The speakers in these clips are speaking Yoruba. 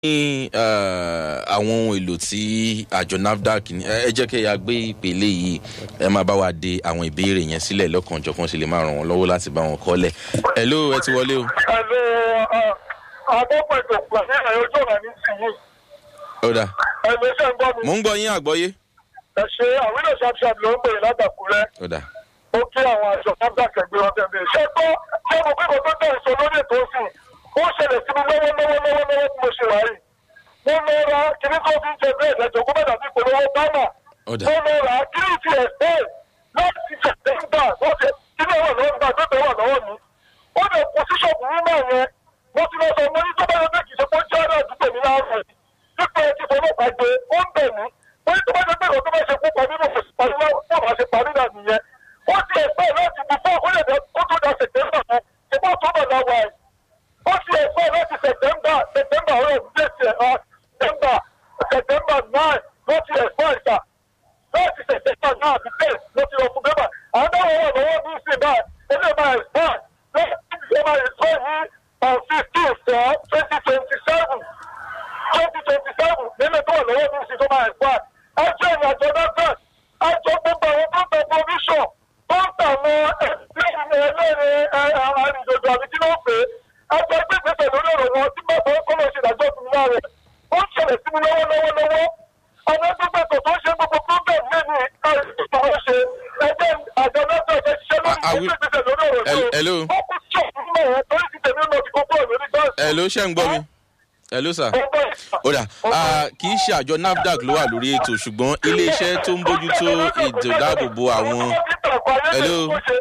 ní àwọn ohun èlò tí àjọ nafdac ní ẹ jẹ́ kí ẹ gbé ìpele yìí ẹ máa bá wa de àwọn ìbéèrè yẹn sílẹ̀ lọ́kànjọ̀kan sì lè máa ràn wọ́n lọ́wọ́ láti bá wọn kọ́lẹ̀. ẹ ló ẹ ti wọlé o. Ẹ̀lẹ́ àkọ́kọ́ ètò pàṣẹ ẹ̀yọ́ ojú ọ̀nà ní tìyí. ó dà Ẹ̀lẹ́ ṣe ń gbọ́ mi. mò ń gbọ́ yín àgbọ́yé. Ẹ ṣe àwílò ṣàbṣàb ló ń pè látàkùrẹ́. ó dà Ó kí àwọn àjọ náà kẹgbẹ́ wọn tẹ̀lé. Ṣé gbọ́ ṣé mo pé kò tó tẹ̀ sọ lórí ètò òsìn? Ó ṣẹlẹ̀ sí mi lọ́wọ́ lọ́wọ́ lọ́wọ́ lọ́wọ́ bí mo ṣe wà yìí. Mo lọ ra kíní tó fi ń jẹ bẹ́ẹ̀ lẹ́jọ́ kó bẹ́ẹ̀ dàbí ìpolówó bánà. ó dà Mo lọ ra kíní ti ẹ̀ bẹ́ẹ̀ láti ṣẹ̀tẹ̀ńdà lọ́sẹ̀ kíní wà lọ́wọ́ nígbà tó tẹ̀ wà lọ́wọ́ mi. Ó lè kó sí ṣọ́ọ̀bù mi náà yẹn. Mo ti lọ sọ mo ní tó bá yẹ pé kì í ṣe pé ó jẹ́ ọ̀rẹ́ àdúgbò mi láàárọ̀ yìí. Dípò ẹ ti fọlọ́pàá gbé, ó ń bẹ̀ mí. Mo ní tó bá jẹ́ pé ìrọ̀ tó bá ṣe kú pa nínú òṣèlú parí náà bá ṣe parí náà nìyẹn. Ó ti ẹ̀fẹ́ láti bí fún ọkùnrin ẹ̀dẹ́ kó tó da sẹ̀tẹ́mbà fún ṣùgbọ́n tó bọ̀ náà wà ẹ̀. Ó ti ẹ̀fẹ́ láti sẹ̀tẹ́mbà sẹ̀tẹ́mbà ọ̀rẹ́ ìdílé ti ẹ̀ sẹ̀tẹ́mbà sẹ̀tẹ́mbà náà ló ti ẹ̀fẹ́ ìta. Láti sẹ̀tẹ́mbà náà ti tẹ̀ ló ti lọ fún bẹ́bà. Àwọn dáwọ̀ wà lọ́wọ́ ní ìsìn náà ilé máa ẹ̀fẹ́ lọ́wọ́ máa ẹ̀fẹ́ yìí on fifteen four twenty twenty seven twenty twenty seven nínú tó wà lọ́wọ́ ní ìsìn tó máa ẹ̀fẹ́. Ẹjọ́ ìrìn àjọ náà bẹ́ẹ̀ ẹjọ́ gbogbo àwọn tó ń tẹ provision tó ń tẹ àwọn ẹlẹ́rìí ẹlẹ́rìí arìnrìnàjò àbí kí ló ń pè é ẹjọ́ gbé ìgbésẹ̀ lórí ọ̀rọ̀ wọn tí bàbá ọkọ lọ ṣe ìdájọ́ fún mi láàrẹ̀ ó ń ṣẹlẹ̀ sí mi lọ́wọ́lọ́wọ́ lọ́wọ́ àwọn ẹgbẹ́ tó tó ń ṣe gbogbo problem lẹ́nu ìpàwọ́ ṣe ẹgbẹ́ àjọ náà tó ṣe ṣiṣẹ́ lórí ìgbésẹ̀ lórí ọ̀rọ̀ ṣe Hello. ó kú tí òfin mọ̀ wọn torí ti tẹ̀mí lọ sí kókó lórí gáàsì. ẹ ló ṣe ń gbọ́ mi. ẹ ló sà. ó dà ah, kì í ṣe àjọ nafdac ló wà lórí ètò ṣùgbọ́n iléeṣẹ́ tó ń bójútó ètò ìdáàbòbò àwọn. Hello.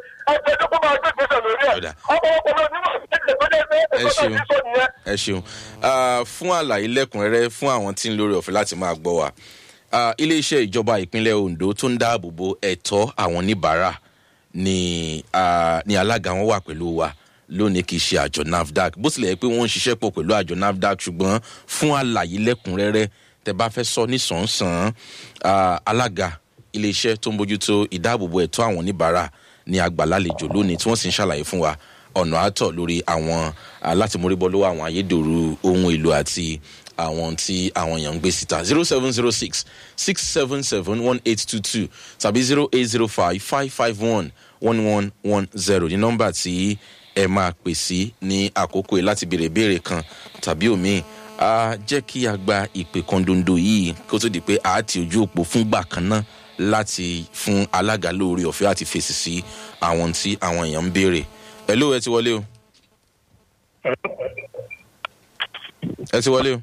Ọ̀dà. Ẹ ṣeun. ẹ ṣeun Ah, fún àlàyé lẹ́kùnrẹ́rẹ́ fún àwọn tí ń lórí ọ̀fẹ́ láti máa gbọ́ wa Ah, iléeṣẹ́ ìjọba ìpínlẹ̀ ondo tó ń dáàbò bo ẹ̀tọ́ àwọn oníbàárà ni ah, ni alága wọn wà pẹ̀lú wa lónìí kì í ṣe àjọ nafdac bó tilẹ̀ yẹ pé wọ́n ń ṣiṣẹ́ pọ̀ pẹ̀lú àjọ nafdac ṣùgbọ́n fún àlàyé lẹ́kùnrẹ́rẹ́ tẹ bá fẹ́ sọ nísànsán ah, alága iléeṣẹ́ tó ń bójútó ìdáàbòbò ẹ̀tọ́ àwọn oníbàárà ni àgbàlálejò lónìí tí wọ́n sì ń ṣàlàyé fún wa ọ̀nà àtọ̀ lórí àwọn alátìmórìbọ lọ́wọ́ àwọn ayédèrú ohun èlò àti àwọn tí àwọn èèyàn ń gbé síta zero seven zero six six seven seven one eight two two tàbí zero eight zero five five five one one one one zero ní nọ́mbà tí ẹ máa pè sí ní àkókò yìí láti béèrè ìbéèrè kan tàbí òmíì a jẹ́ kí a gba ìpè kan dondo yìí kó tó di pé a ti ojú òpó fúngbà kan náà láti fún alága lórí ọ̀fẹ́ àti fèsì sí àwọn tí àwọn èèyàn ń béèrè ẹ ló ẹ ti wọlé o ẹ ti wọlé o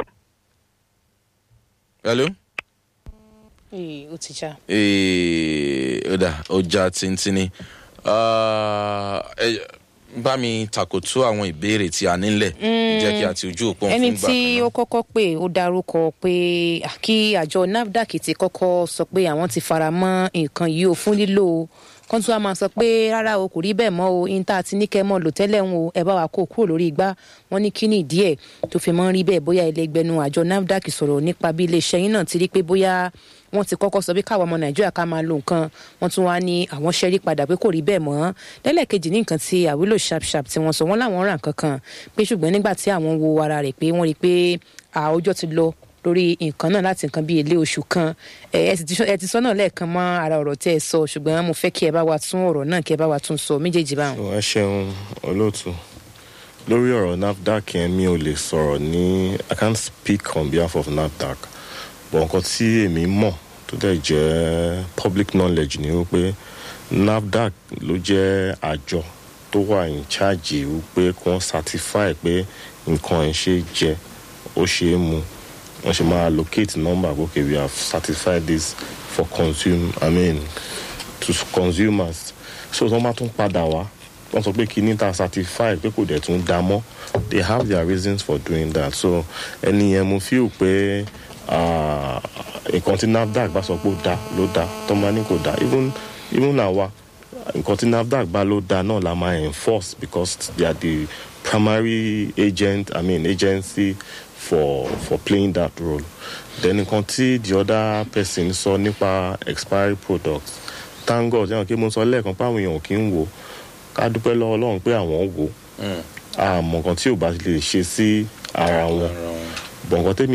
hello Ee, ó ti já. ee ọ̀dà ọjà tíntínní Ah, ẹ bá mi takòtú àwọn ìbéèrè tí a nílẹ̀ jẹ́ kí a ti ojú òpó ẹni fún gbà tí kan ó náà. kọ́kọ́ pè ó dárúkọ pé à, kí àjọ nafdac ti kọ́kọ́ sọ pé àwọn ti fara mọ́ nǹkan yìí ó fún lílò kan tí wàá máa sọ pé rárá o kò rí bẹ́ẹ̀ mọ́ o yín tá a ti ní kẹ́ mọ́ lò tẹ́lẹ̀ ń o ẹ bá wa kó o kúrò lórí igbá wọn ní kíní ìdí ẹ̀ tó fi mọ́ ń rí bẹ́ẹ̀ bóyá ẹlẹgbẹ́nu àjọ nafdac sọ̀rọ̀ nípa bí iléeṣẹ́ yín náà ti rí pé bóyá wọ́n ti kọ́kọ́ sọ pé káwọn ọmọ nàìjíríà ká máa lo nǹkan wọ́n tún wá ní àwọn ṣẹ́rí padà pé kò rí bẹ́ẹ̀ mọ́ lẹ́lẹ́kejì ní nǹkan tí àwílò sharp-sharp tí wọ́n sọ wọ́n láwọn rà nǹkan kan pé ṣùgbọ́n nígbà tí àwọn wo ara rẹ̀ pé wọ́n rí i pé àwùjọ ti lọ lórí nǹkan náà láti nǹkan bíi ilé oṣù kan ẹ ẹ sì ti sọ- ẹ ti sọ náà lẹ́ẹ̀kan mọ́ ara ọ̀rọ̀ tẹ́ ẹ sọ ṣùgbọ́n mo fẹ́ kí ẹ bá wa tún ọ̀rọ̀ náà kí ẹ bá wa tún sọ méjèèjì báwọn. ẹ ṣeun olóòtú lórí ọ̀rọ̀ nafdac yẹn mi ò lè sọ̀rọ̀ ní i can't speak on behalf of nafdac but nǹkan tí èmi mọ̀ tó dẹ̀ jẹ́ public knowledge ni wípé nafdac ló jẹ́ àjọ tó wà in charge wípé kí wọ́n certify pé nǹkan ẹ̀ ṣe jẹ ó ṣe é mu wọ́n ṣe máa allocate number okay we have certified this for consume i mean to consumers so tí wọ́n bá tún padà wá wọ́n sọ pé kíní ta certify pé kò dẹ̀ tún dá mọ́ they have their reasons for doing that so ẹni yẹn mo feel pé ah, nǹkan tí nafdac bá sọ pé ó dá ló dá tó máa ní kò dá even even àwa nǹkan tí nafdac bá ló dá náà la máa enforce because they are the primary agent i mean agency for for playing that role then nǹkan tí the other person sọ nípa expiry products thank god yẹn kí mo sọ lẹ́ẹ̀kan pé àwọn èèyàn ò kí ń wò ká dúpẹ́ lọ́wọ́ ọlọ́run pé àwọn wò àmọ́ nǹkan tí ò bá lè ṣe sí ara wọn bọ̀ nǹkan tẹ́mi